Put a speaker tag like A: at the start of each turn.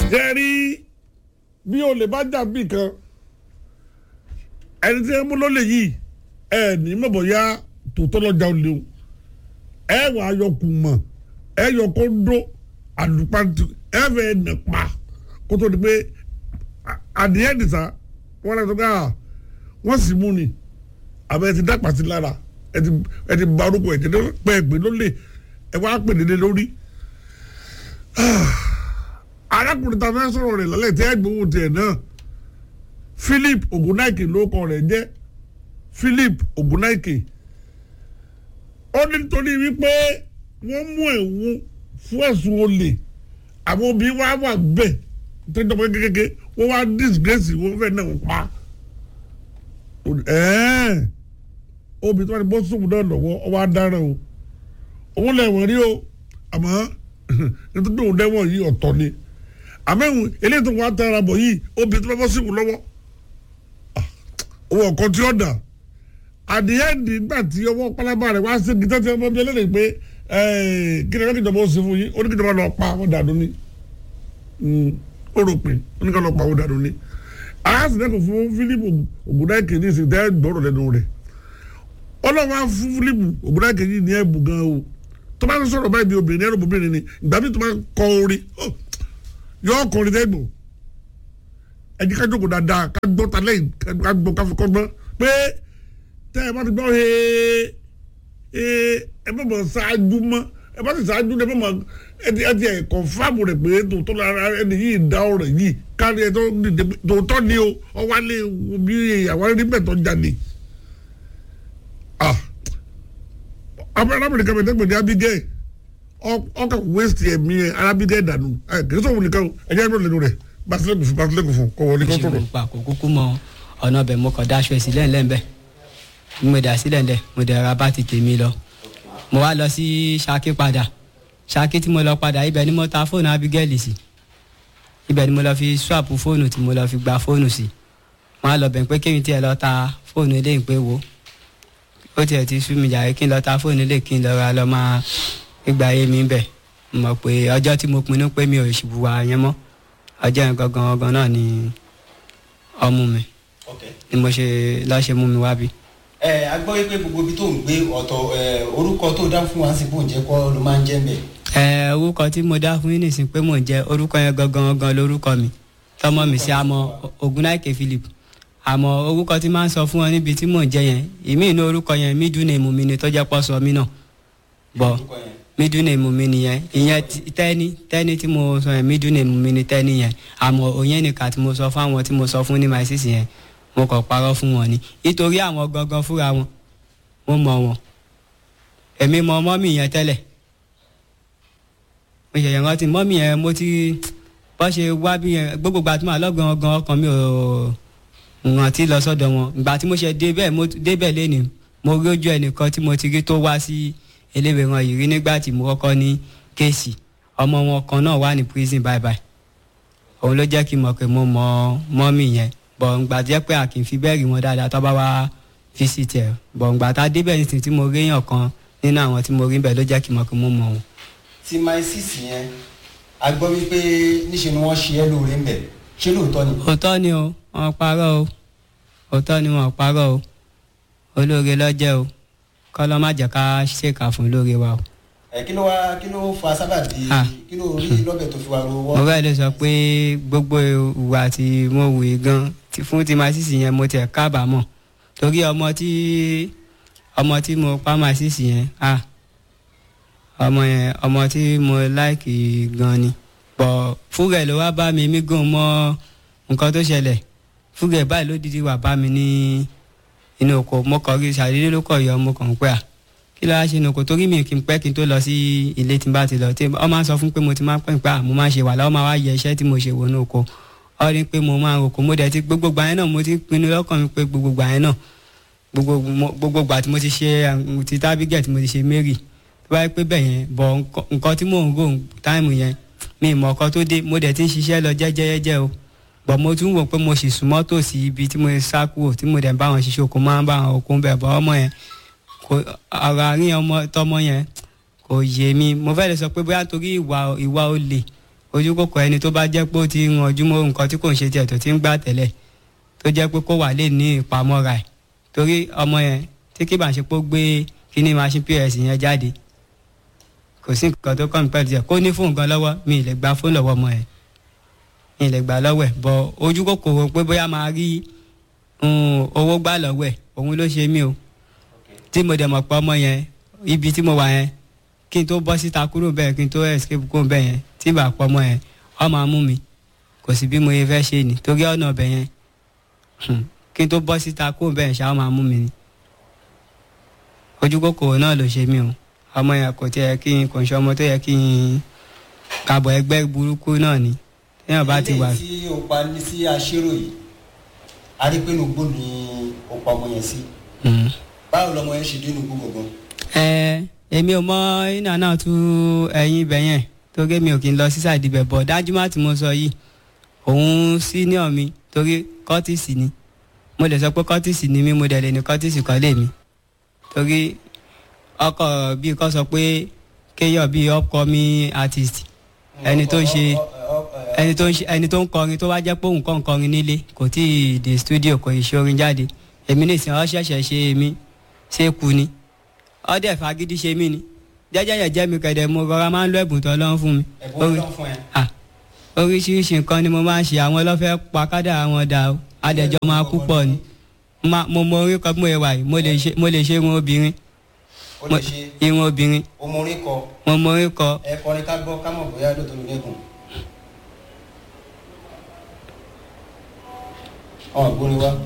A: ṣe rí bí olè bá jà bí kan ẹni tí ẹ mú lólè yìí ẹ ní mọ̀bọ̀ ya tòótọ́ lọ́jà olè o ẹ wà á yọ kùmọ̀ ẹ yọ kóńdó àlùpàtì ẹ fẹ́ nà pa kó tó di pé àdìyẹ nìsa wọn lọ sọ pé à wọn sì mú ni àbẹ ti dàpà sí lára ẹ ti ẹ ti ba orúkọ ẹ ti pẹ ẹ pé lólè ẹ wá pè dédé lórí arákùnrin ta fẹ́ sọ̀rọ̀ rẹ̀ lálẹ́ tí ẹ gbowó tiẹ̀ náà Philip Ogunaike ló kọ rẹ̀ jẹ́ Philip Ogunaike ó ní nítorí wípé wọ́n mú ẹ̀wọ̀n fún ẹ̀sùn olè àwọn obìnrin wa wà bẹ́ẹ̀ tó jọpọ̀ kékeré wọ́n wá disgrace wọ́n fẹ́ náà pa obìnrin tó wà ní bọ́sùn náà lọ́wọ́ ọ wá dáràn o òun lẹ̀wọ̀n rí o àmọ́ nítorí òun dẹ́wọ̀n yìí ọ̀tọ̀ ni àmẹ́hùn eléyìí tó wà tẹ́ra bọ̀ yìí obìnrin tó bá bọ́ sí ìwò lọ́wọ́ owó ọ̀kan tí ó dà àdìyẹ nígbà tí ọwọ́ pálábá rẹ̀ wá sí gítẹ́ tí wọ́n bí ẹlẹ́rìí pé kí ni ẹ̀rọ ìjọba ó sì fún yín ó ní kí ìjọba lọ pa àwọn dànù ni ó rò pé ó ní kí lọ pa àwọn dànù ni aláṣẹ fún Philip Ogunaike ní ìsìn tẹ́ gbọ́rọ̀ lẹ́nu rẹ̀ ọlọ́wọ́ á fún Philip Ogunaike yìí ní ẹ̀bùn gan o tó bá ń sọ̀rọ̀ báyìí bí obìnrin ẹ̀rọ obìnrin ni ìgbà mi tó bá ń kọ orin yọ ọkùnrin dẹ́gbò ẹ̀jẹ̀ ká jókòó dáadáa ká gbọ́ ta lẹ́yìn ká gbọ́ ká fi kọ́ gbọ́ pé tẹ́ ẹ bá ti gbọ́ hee ẹ bá bọ̀ ṣáájú mọ́ ẹ bá ti ṣáájú ẹ bá mọ̀ ẹ ti ẹ̀ kọ̀ǹfàmù rẹ̀ pé tòótọ́ lára ẹni yìí dá ọ̀rọ̀ yìí kárí ẹ tòótọ́ ni o ọwálé bí àwọn ẹni bẹ̀ tó jáde arábìnrin kan bẹ̀ tẹ́gbẹ̀ẹ́ ní Abigail ọkà waste ẹ̀mí ẹ̀ Abigail dànù ẹ̀ kì í sọ̀rọ̀ nìkan ẹ̀ jẹ́ ẹ̀rọ lẹ́nu rẹ̀ basilẹ́kù fún basilẹ́kù fún kọ́ wọlé kọ́ sọ̀rọ̀.
B: pa kò kúkú mọ ọ̀nà ọbẹ̀ mo kàn dáṣọ ẹ̀ sílẹ̀ ńlẹ̀ ńbẹ̀ mo dà sílẹ̀ ńlẹ̀ mo dẹ̀ ra bá ti tèmi lọ mo wá lọ sí Ṣakí padà Ṣakí tí mo lọ padà ibẹ̀ ni mo ta fóònù Abigail sí ibẹ̀ ni mo lọ fi swap fóònù tí mo lọ fi gba fóònù sí wọn á lọ bẹ̀ pé kéwìn tiẹ̀ lọ ta fóònù eléyìí pé wo ó tiẹ̀ ti sú mi jàre kí n lọ ta fóònù eléyìí kí n lọ ra lọ máa gbígba ayé mi bẹ̀ mọ̀ pé ọjọ́ tí mo pinnu pé mi ò ṣùbùwà yẹn mọ́ ọjọ́ yẹn gangan gangan náà ni ọmú mi ni mo ṣe lọ́ọ́ ṣe mú mi wá bí.
C: ẹ a gbọ́ pé gbogbo ibi tó ń gbé ọ̀tọ̀ orúkọ tó dá fún wa sí bò ń jẹ́ kọ́ ló máa ń jẹ́ mbẹ̀.
B: ẹ orúkọ tí mo dá fún yín nìsín pé mò ń jẹ orúkọ yẹn gangan gangan lórúkọ mi tọmọ mi sí àmọ́ Ogunaike Philip àmọ́ orúkọ tí máa ń sọ fún ọ níbi tí mò ń jẹ yẹn ìmí inú orúkọ yẹn mídùú ni èmù mi ni tó jẹ́ pọ́ sọ mí náà bọ̀ mídùú ni èmù mi nìyẹn ìyẹn tẹ́ni tẹ́ni tí mo sọ yẹn mídùú ni èmù mi ni tẹ́ni yẹn àmọ́ òyìn nìkan tí mo sọ fún àwọn tí mo sọ fún ní my sis yẹn mo kàn parọ́ fún wọn ni nítorí àwọn gangan fúnra wọn mo mọ̀ wọn èmi mọ mọ́mì yẹn tẹ́lẹ̀ mo ṣẹ̀ṣẹ̀ rántí mọ́mì yẹn mo ti bọ́ ṣe wá bí yẹn gbogbo gbà tí màá lọ́gàn ọgàn ọkàn mi ò rántí lọ sọ́dọ̀ wọn ìgbà tí mo ṣe débẹ̀ mo débẹ̀ lẹ́nu mo rí ojú ẹnìkan tí mo ti rí tó wá sí eléwé wọn yìí rí nígbà tí mo kọ́kọ́ ní kéèsì ọmọ wọn kan náà wà ní prison bye bye òun ló jẹ́ kí n mọ̀ pé mo mọ mọ́mì yẹn bọ̀ ǹgbà jẹ́ pé a kì í fi bẹ́ẹ̀ rí wọn dáadáa tó bá wá fisiti ẹ̀ bọ̀ ǹgbà tá a débẹ̀ nísìnyí tí mo rí èèyàn kan nínú àwọn tí mo rí bẹ́ẹ̀ ló jẹ́ kí n mọ̀ pé mo mọ̀ wọn.
C: ti my sis yẹn a gbọ́ wípé níṣe ni wọ́n ṣe é lóore ń bẹ̀ ṣé lóòótọ́ ni.
B: òótọ́ ni o wọ́n parọ́ o òótọ́ ni wọ́n parọ́ o olóore lọ́jẹ́ o kọ́ lọ́ má jẹ́ ká ṣèkà fún olóore wa o.
C: ẹ kí ló wá kí ló fa sábàbí kí ló rí lọ́bẹ̀ tó fi wá ro wọ́.
B: mo fẹ́ lè sọ pé gbogbo ìwà tí mo wù í gan fún ti máa sísì yẹn mo tiẹ̀ kábàámọ̀ torí ọmọ tí ọmọ tí mo pa máa sísì yẹn ah ọmọ yẹn ọmọ tí mo láìkì gan ni bọ̀ fúgẹ̀ ló wá bá mi mí gùn mọ́ nǹkan tó ṣẹlẹ̀ fúgẹ̀ báyìí ló dídí wà bá mi ní inú oko mo kàn rí ṣàdédé ló kọ̀ yọ mo kàn ń pẹ́ à kí ló wá ṣe inú oko torí mi kì í pẹ́ kí n tó lọ sí ilé tí n bá ti lọ tí ọ máa ń sọ fún pé mo ti máa ń pẹ́ pé à mo máa ń ṣe wà láwọn máa wá yẹ iṣẹ́ tí mo ṣe wò ní oko ọ rí pé mo máa ń roko mo dẹ̀ ti gbogbo gbà yẹn náà mo ti pinnu lọ́kàn mi pé gbogbo gbà yẹn náà gbogbo gbà tí mo ti ṣe ti tábígẹ̀ tí mo ti ṣe Mary tó bá yẹ pé bẹ́ẹ̀ yẹn bọ̀ nǹkan tí mò ń rò táìmù yẹn mi ìmọ̀ ọkọ tó dé mo dẹ̀ ti ń ṣiṣẹ́ lọ jẹ́jẹ́jẹ́ o bọ̀ mo tún wò pé mo sì súnmọ́ tòsí ibi tí mo sá kúrò tí mo dẹ̀ ń bá wọn ṣiṣẹ́ oko máa ń bá wọn oko ń bẹ̀ bọ́ ọmọ yẹn kò ọ̀rọ̀ àárín ọmọ tọmọ yẹn kò yé mi mo fẹ́ lè sọ pé bóyá torí ìwà ìwà olè ojú kòkò ẹni tó bá jẹ́ pé ó ti ń ranjú mọ́ nǹkan tí kò ń ṣe tiẹ̀ tó ti ń gbà tẹ́lẹ̀ tó jẹ́ pé kó wà lè ní ìpamọ́ra ẹ̀ torí ọmọ yẹn tí kì bá ṣe pé ó gbé kíní machine pos yẹn jáde kò sí nǹkan tó kọ́ mi pẹ̀lú tiẹ̀ kó ní fóònù gan lọ́wọ́ mi ì lè gba fóònù lọ́wọ́ ọmọ yẹn mi ì lè gbà lọ́wọ́ ẹ̀ bọ̀ ojú kòkòrò pé bóyá máa rí um, owó gbà lọ́wọ́ ẹ̀ òun ló ṣe mí o tí mo dẹ̀ mọ̀ pé ọmọ yẹn ibi tí mo wà yẹn kí n tó bọ́ síta kúrò bẹ́ẹ̀ kí n tó escape kúrò bẹ́ẹ̀ yẹn tí bá pọ̀ ọmọ yẹn ọ máa mú mi kò sí bí mo yẹ fẹ́ ṣe ni torí ọ̀nà ọbẹ̀ yẹn hmm, kí n tó bọ́ síta kúrò bẹ́ẹ̀ ṣá ọ máa mú mi ni ojú kòkòrò náà ló ṣe mí o ọmọ yẹn kò tiẹ̀ kí n kò ń ṣe ọmọ tó yẹ kí n kàbọ̀ ẹgbẹ́ burúkú náà ni téèyàn bá ti wà.
C: ilé tí o pa ní sí aṣérò yìí a rí pé nùgbò ni o pa ọmọ yẹn sí
B: Hmm.
C: báwo lọmọ yẹn ṣe dé nùgbò gbọ̀ngàn.
B: ẹ èmi ò mọ iná náà tú ẹyin ibẹ yẹn torí mi ò kí n lọ sí sàdìbẹ bọ dájúmọ tí mo sọ yìí òun senior mi torí kọtìsì ni mo lè sọ pé kọtìsì ni mí mo dẹ̀ lè ní kọtìsì kan lè mi torí ọkọ bíi kọ sọ pé kéèyàn bíi upcoming artist ẹni tó ń ṣe ẹni tó ń ṣe ẹni tó ń kọrin tó wá jẹ́ pé òun kàn ń kọrin nílé kò tí ì dé studio kò ì ṣe orin jáde èmi nìsín ọ ṣẹ̀ṣẹ̀ ṣe èmi ṣé kú ni ọdẹ fagídí ṣe mí ni jẹ́jẹ́ yẹn jẹ́ mi kẹ̀dẹ̀ mo rọra máa ń lo ẹ̀bùn tó lọ́n fún mi
C: ẹ̀bùn ọlọ́run fún ẹ.
B: Ah, oríṣiríṣi nǹkan ni mo máa ń ṣe àwọn ọlọ́fẹ́ pa kádà àwọn dà o adẹ̀jọ́ máa kú pọ̀ ni Ma- mo mọ orí kan bí mo yẹ wà yìí mo lè ṣe- mo lè ṣe irun obìnrin
C: o
B: mo-
C: lè ṣe
B: irun obìnrin
C: ọmọ orin kọ
B: mo mọ orí kọ
C: ẹ kọrin ká gbọ́ ká mọ̀ bóyá lóòótọ́ ló lẹ́gùn. ọ̀gbóni wa.